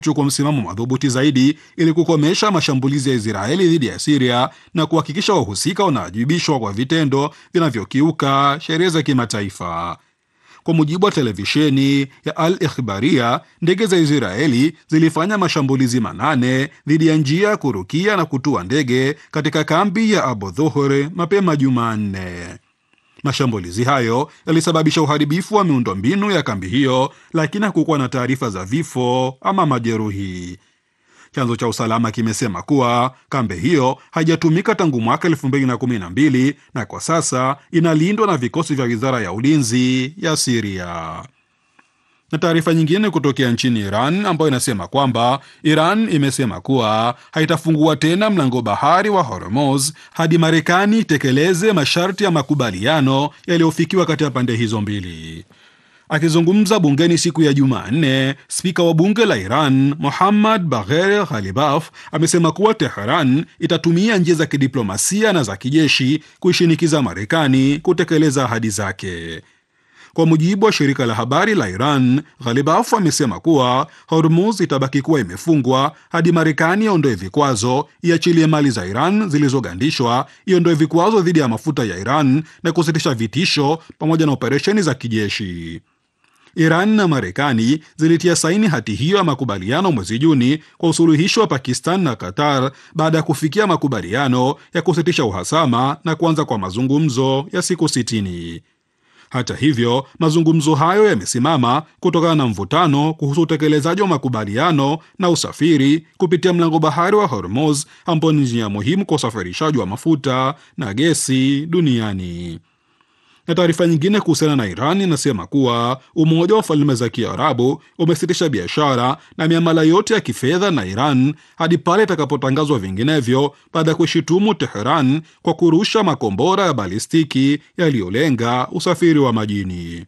chukua msimamo madhubuti zaidi ili kukomesha mashambulizi ya Israeli dhidi ya Siria na kuhakikisha wahusika wanawajibishwa kwa vitendo vinavyokiuka sheria za kimataifa. Kwa mujibu wa televisheni ya Al Ikhbaria, ndege za Israeli zilifanya mashambulizi manane dhidi ya njia ya kurukia na kutua ndege katika kambi ya Abu Dhuhr mapema Jumanne. Mashambulizi hayo yalisababisha uharibifu wa miundombinu ya kambi hiyo, lakini hakukuwa na taarifa za vifo ama majeruhi. Chanzo cha usalama kimesema kuwa kambi hiyo haijatumika tangu mwaka 2012 na kwa sasa inalindwa na vikosi vya wizara ya ulinzi ya Siria. Na taarifa nyingine kutokea nchini Iran ambayo inasema kwamba Iran imesema kuwa haitafungua tena mlango bahari wa Hormuz hadi Marekani itekeleze masharti ya makubaliano yaliyofikiwa kati ya pande hizo mbili. Akizungumza bungeni siku ya Jumanne, spika wa bunge la Iran Muhammad Bagher Ghalibaf amesema kuwa Teheran itatumia njia za kidiplomasia na za kijeshi kuishinikiza Marekani kutekeleza ahadi zake. Kwa mujibu wa shirika la habari la Iran, Ghalibaf amesema kuwa Hormuz itabaki kuwa imefungwa hadi Marekani iondoe vikwazo, iachilie mali za Iran zilizogandishwa, iondoe vikwazo dhidi ya mafuta ya Iran na kusitisha vitisho pamoja na operesheni za kijeshi. Iran na Marekani zilitia saini hati hiyo ya makubaliano mwezi Juni kwa usuluhisho wa Pakistan na Qatar baada ya kufikia makubaliano ya kusitisha uhasama na kuanza kwa mazungumzo ya siku sitini. Hata hivyo, mazungumzo hayo yamesimama kutokana na mvutano kuhusu utekelezaji wa makubaliano na usafiri kupitia mlango bahari wa Hormuz ambao ni njia muhimu kwa usafirishaji wa mafuta na gesi duniani. Na taarifa nyingine kuhusiana na Iran inasema kuwa Umoja wa Falme za Kiarabu umesitisha biashara na miamala yote ya kifedha na Iran hadi pale itakapotangazwa vinginevyo, baada ya kuishutumu Teheran kwa kurusha makombora ya balistiki yaliyolenga usafiri wa majini.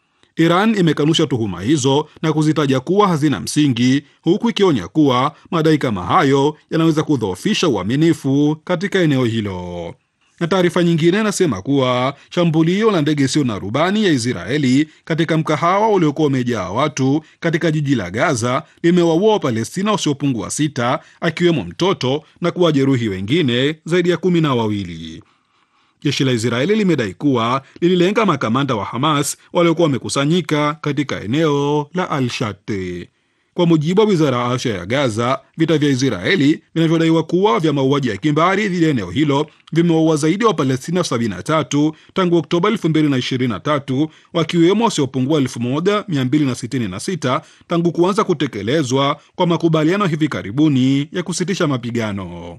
Iran imekanusha tuhuma hizo na kuzitaja kuwa hazina msingi, huku ikionya kuwa madai kama hayo yanaweza kudhoofisha uaminifu katika eneo hilo na taarifa nyingine inasema kuwa shambulio la ndege isiyo na rubani ya Israeli katika mkahawa uliokuwa umejaa watu katika jiji la Gaza limewaua Wapalestina wasiopungua sita akiwemo mtoto na kuwajeruhi wengine zaidi ya kumi na wawili. Jeshi la Israeli limedai kuwa lililenga makamanda wa Hamas waliokuwa wamekusanyika katika eneo la Al-Shati. Kwa mujibu wa wizara ya afya ya Gaza, vita vya Israeli vinavyodaiwa kuwa vya mauaji ya kimbari dhidi ya eneo hilo vimewaua zaidi ya Wapalestina 73 tangu Oktoba 2023 wakiwemo wasiopungua 1266 tangu kuanza kutekelezwa kwa makubaliano hivi karibuni ya kusitisha mapigano.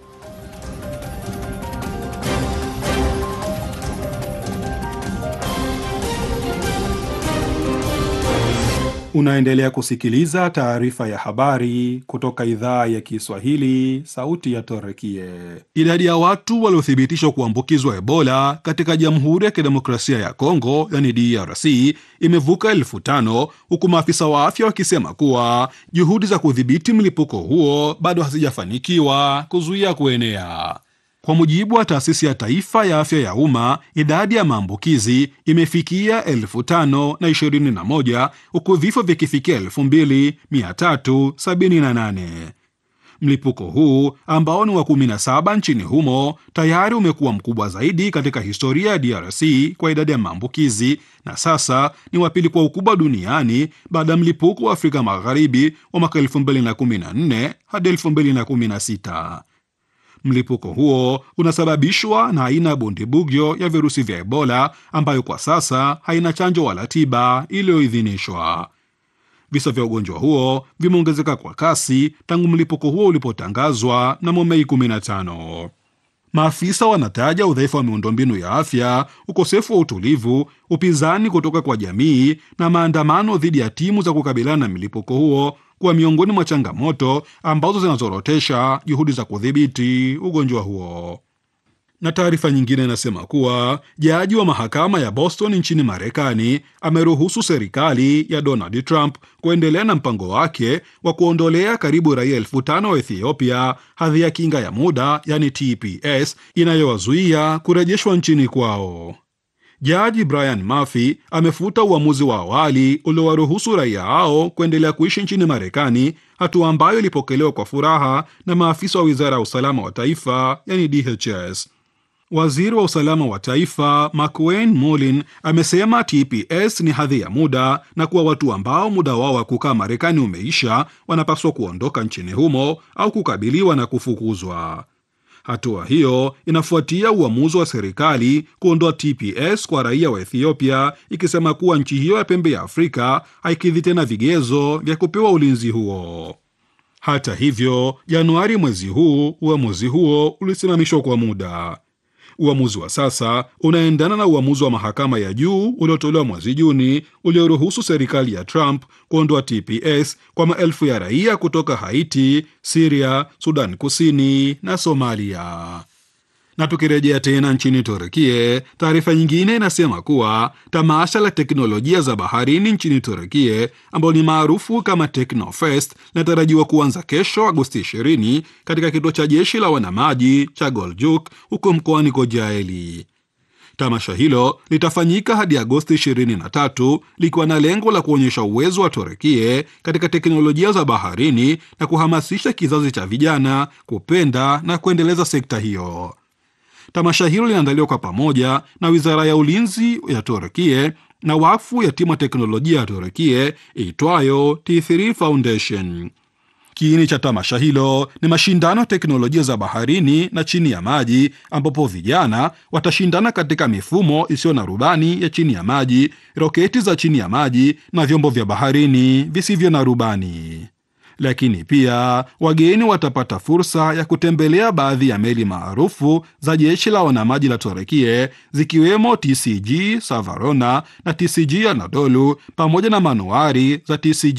Unaendelea kusikiliza taarifa ya habari kutoka idhaa ya Kiswahili, sauti ya Torekie. Idadi ya watu waliothibitishwa kuambukizwa Ebola katika Jamhuri ya Kidemokrasia ya Kongo, yani DRC, imevuka elfu tano huku maafisa wa afya wakisema kuwa juhudi za kudhibiti mlipuko huo bado hazijafanikiwa kuzuia kuenea. Kwa mujibu wa taasisi ya taifa ya afya ya umma, idadi ya maambukizi imefikia elfu tano na ishirini na moja huku vifo vikifikia elfu mbili mia tatu sabini na nane. Mlipuko huu ambao ni wa 17 nchini humo tayari umekuwa mkubwa zaidi katika historia ya DRC kwa idadi ya maambukizi na sasa ni wa pili kwa ukubwa duniani baada ya mlipuko wa Afrika Magharibi wa mwaka 2014 hadi 2016. Mlipuko huo unasababishwa na aina ya bundibugyo ya virusi vya Ebola ambayo kwa sasa haina chanjo wala tiba iliyoidhinishwa. Visa vya ugonjwa huo vimeongezeka kwa kasi tangu mlipuko huo ulipotangazwa mnamo Mei 15. Maafisa wanataja udhaifu wa miundombinu ya afya, ukosefu wa utulivu, upinzani kutoka kwa jamii na maandamano dhidi ya timu za kukabiliana na mlipuko huo kuwa miongoni mwa changamoto ambazo zinazorotesha juhudi za kudhibiti ugonjwa huo. Na taarifa nyingine inasema kuwa jaji wa mahakama ya Boston nchini Marekani ameruhusu serikali ya Donald Trump kuendelea na mpango wake wa kuondolea karibu raia elfu tano wa Ethiopia hadhi ya kinga ya muda yani TPS inayowazuia kurejeshwa nchini kwao. Jaji Brian Murphy amefuta uamuzi wa awali uliowaruhusu raia hao kuendelea kuishi nchini Marekani, hatua ambayo ilipokelewa kwa furaha na maafisa wa wizara ya usalama wa taifa, yani DHS. Waziri wa usalama wa taifa McWayne Mulin amesema TPS ni hadhi ya muda na kuwa watu ambao muda wao wa kukaa Marekani umeisha wanapaswa kuondoka nchini humo au kukabiliwa na kufukuzwa. Hatua hiyo inafuatia uamuzi wa serikali kuondoa TPS kwa raia wa Ethiopia, ikisema kuwa nchi hiyo ya pembe ya Afrika haikidhi tena vigezo vya kupewa ulinzi huo. Hata hivyo, Januari mwezi huu uamuzi huo ulisimamishwa kwa muda. Uamuzi wa sasa unaendana na uamuzi wa mahakama ya juu uliotolewa mwezi Juni ulioruhusu serikali ya Trump kuondoa TPS kwa maelfu ya raia kutoka Haiti, Siria, Sudan Kusini na Somalia. Na tukirejea tena nchini Turukie, taarifa nyingine inasema kuwa tamasha la teknolojia za baharini nchini Turukie ambalo ni maarufu kama Teknofest linatarajiwa kuanza kesho Agosti 20 katika kituo cha jeshi la wanamaji cha Goljuk huko mkoani Kocaeli. Tamasha hilo litafanyika hadi Agosti 23 likiwa na lengo la kuonyesha uwezo wa Turukie katika teknolojia za baharini na kuhamasisha kizazi cha vijana kupenda na kuendeleza sekta hiyo. Tamasha hilo linaandaliwa kwa pamoja na wizara ya ulinzi ya Turkie na wakfu ya timu ya teknolojia ya Turkie iitwayo T3 Foundation. Kiini cha tamasha hilo ni mashindano ya teknolojia za baharini na chini ya maji, ambapo vijana watashindana katika mifumo isiyo na rubani ya chini ya maji, roketi za chini ya maji na vyombo vya baharini visivyo na rubani lakini pia wageni watapata fursa ya kutembelea baadhi ya meli maarufu za jeshi la wanamaji la Turekie zikiwemo TCG Savarona na TCG Anadolu pamoja na manuari za TCG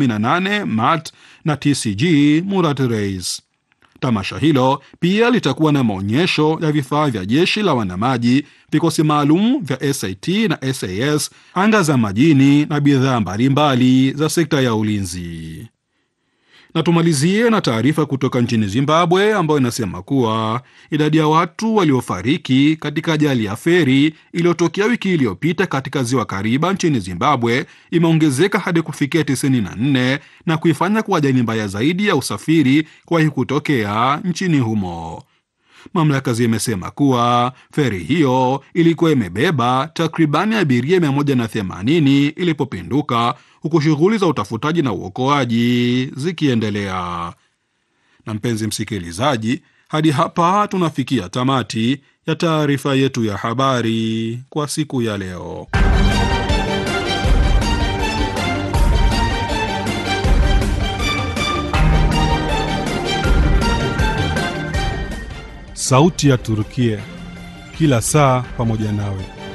18 Mat na TCG Murat Reis. Tamasha hilo pia litakuwa na maonyesho ya vifaa vya jeshi la wanamaji, vikosi maalum vya SAT na SAS, anga za majini na bidhaa mbalimbali za sekta ya ulinzi na tumalizie na taarifa kutoka nchini Zimbabwe ambayo inasema kuwa idadi ya watu waliofariki katika ajali ya feri iliyotokea wiki iliyopita katika ziwa Kariba nchini Zimbabwe imeongezeka hadi kufikia 94 na kuifanya kuwa ajali mbaya zaidi ya usafiri kuwahi kutokea nchini humo. Mamlaka zimesema kuwa feri hiyo ilikuwa imebeba takribani abiria 180 ilipopinduka huku shughuli za utafutaji na uokoaji zikiendelea. Na mpenzi msikilizaji, hadi hapa tunafikia tamati ya taarifa yetu ya habari kwa siku ya leo. Sauti ya Turukia, kila saa pamoja nawe.